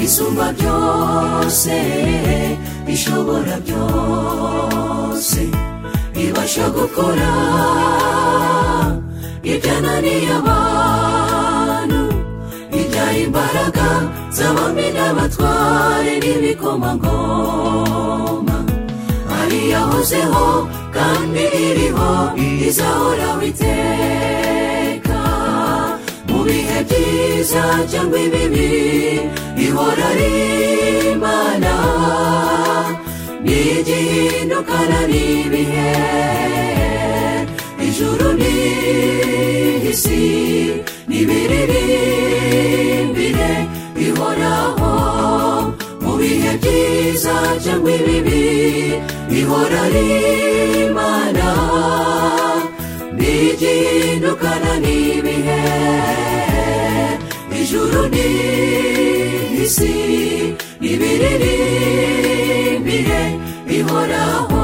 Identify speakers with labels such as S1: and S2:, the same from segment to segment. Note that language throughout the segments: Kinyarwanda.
S1: isumba byose bishobora byose bibasha gukora ibyananiye abantu bibyara imbaraga z'abami n'abatware n'ibikomangoma ari yahozeho kandi iriho izahoraho iteka mu bihe byiza cyangwa ibibi ihora ari imana n'igihindukana n'ibihe ijuru n'isi n'ibiririmbire bihoraho mu bihe byiza cyangwa ibibi ihora ari imana n'igihindukana n'ibihe ijuru n'isi n'ibiririmbire bihoraho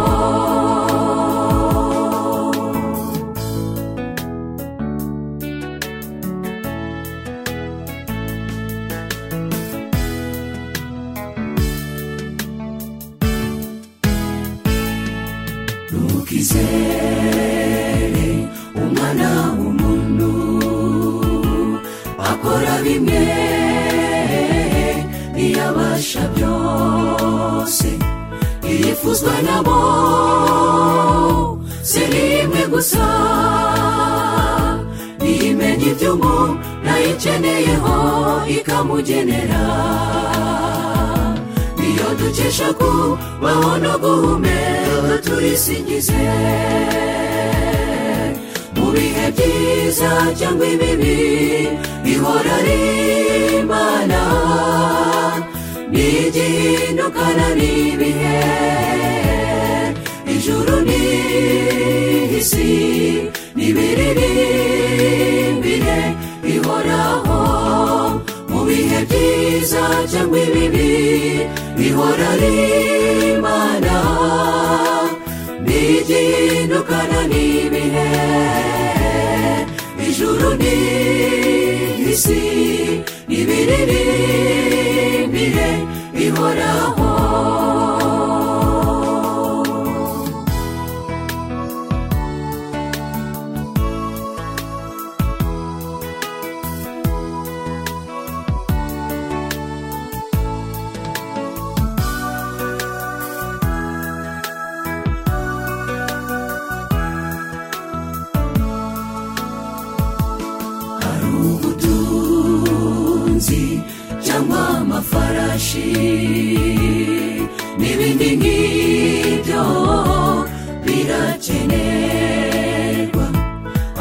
S1: ntukizere umwana w'umuntu akora bimwe ntiyabasha byose yifuzwa nabo si rimwe gusa ntiyimenya ibyo umu nayiceneyeho ikamugenera iyo dukesha kubaho no guhumeka turisingize mu bihe byiza cyangwa ibibi ihora ari imana n'igihindukana n'ibihe ijuru n'isi n'ibiririmbire bihoraho mu bihe byiza cyangwa ibibi ihora ari imana n'igihindukana n'ibihe ijuru n'isi n'ibiririmbire bihoraho hari ubutunzi cyangwa amafarashi n'ibindi nk'ibyo birakenerwa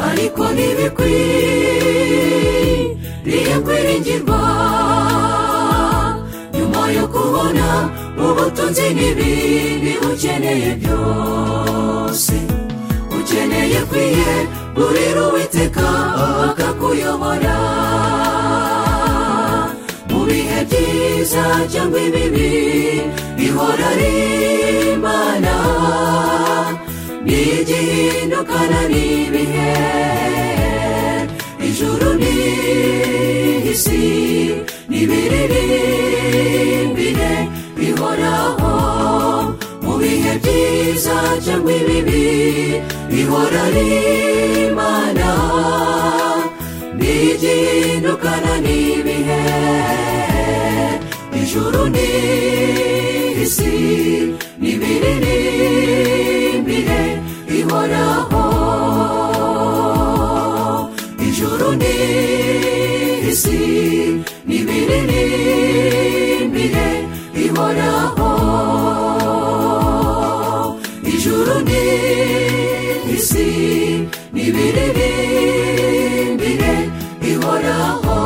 S1: ariko ntibikwiriye kwiringirwa nyuma yo kubona ubutunzi n'ibindi ukeneye byose ukeneye kwiye gurira uwiteka akakuyobora mu bihe byiza cyangwa ibibi ihora ari imana n'igihindukana n'ibihe ijuru n'isi n'ibiririmbire bihoraho mu bihe byiza cyangwa ibibi ihora ari imana n'igihindukana n'ibihe ijuru n'isi n'ibiririmbire ihoraho ijuru n'isi n'ibiririmbire ihoraho ijuru n'isi n'ibiririmbire ihoraho